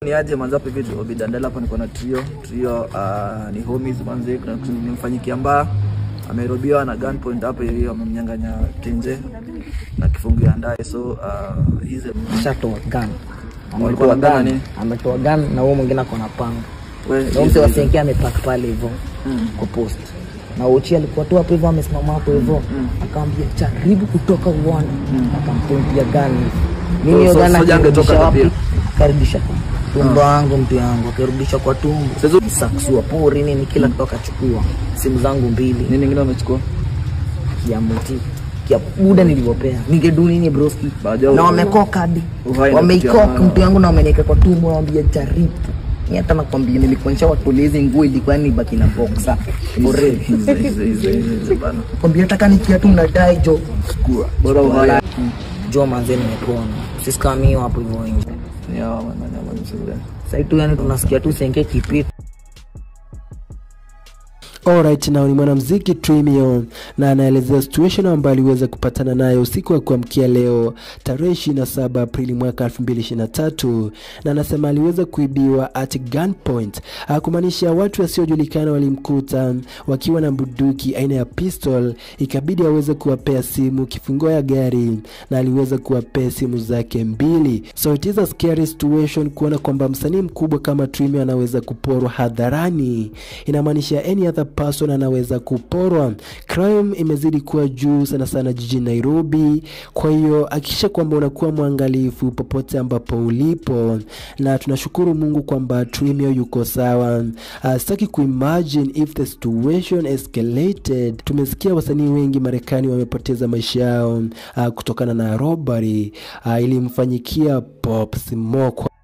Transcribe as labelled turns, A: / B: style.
A: ni aje manze hapa hivi Obidandela hapa niko na trio trio uh, ni homies manze kuna kitu nimemfanyikia mbaya amerobiwa na gunpoint hapa hivi wamemnyang'anya tenje na kifungu ya ndaye so uh, hizi
B: Shatoa gun.
A: Walikuwa
B: Ametoa
A: na
B: gun.
A: nini?
B: Ametoa gun na huo mwingine ako na panga.
A: we
B: Na mse wasenkia amepark pale hivyo kwa post. Na Uchi alikuwa tu hapo hivyo amesimama hapo hivyo akamwambia jaribu kutoka uone. Akampointia gun. Mimi hiyo
A: So-
B: gun
A: soja angetoka
B: akirudisha wapi?
A: pia.
B: Karudisha kwa tumbo wangu mtu yangu akirudisha kwa tumbo.
A: Sasa-
B: saksua pori nini kila kitu akachukua. Simu zangu mbili
A: nini ingine wamechukua
B: ya mti ya buda nilivyopea ningedu nini broski
A: Baada
B: na
A: ya-
B: wamekoka hadi
A: Uhai na
B: wameikoka
A: kutia
B: mtu yangu na wameniweka kwa tumbo nawambia jaribu Ni hata nakwambia nilikuonyesha watulizi nguo ilikuwa ni baki na boxa Already.
A: hizi hizi hizi hizi bana
B: kwambia hata kanikia tu mnadai jo
A: bora uhai
B: jo manze nimepona sisi kama mimi hapo hivyo wengi
A: ni hawa man man man msule
B: sasa tu yani tunasikia tu senge kipita
C: Alright, now ni mwanamuziki Trimion na anaelezea situation ambayo aliweza kupatana nayo usiku wa kuamkia leo tarehe 27 Aprili mwaka 2023, na anasema aliweza kuibiwa at gunpoint, Ah, kumaanisha watu wasiojulikana walimkuta wakiwa na bunduki aina ya pistol, ikabidi aweze kuwapea simu, kifunguo ya gari, na aliweza kuwapea simu zake mbili. So it is a scary situation kuona kwamba msanii mkubwa kama Trimion anaweza kuporwa hadharani, inamaanisha any other person anaweza kuporwa. Crime imezidi kuwa juu sana sana jijini Nairobi, kwa hiyo hakikisha kwamba unakuwa mwangalifu popote ambapo ulipo, na tunashukuru Mungu kwamba Trimio yuko sawa. Uh, sitaki kuimagine if the situation escalated. Tumesikia wasanii wengi Marekani wamepoteza maisha yao uh, kutokana na robbery uh, ilimfanyikia Pop Smoke.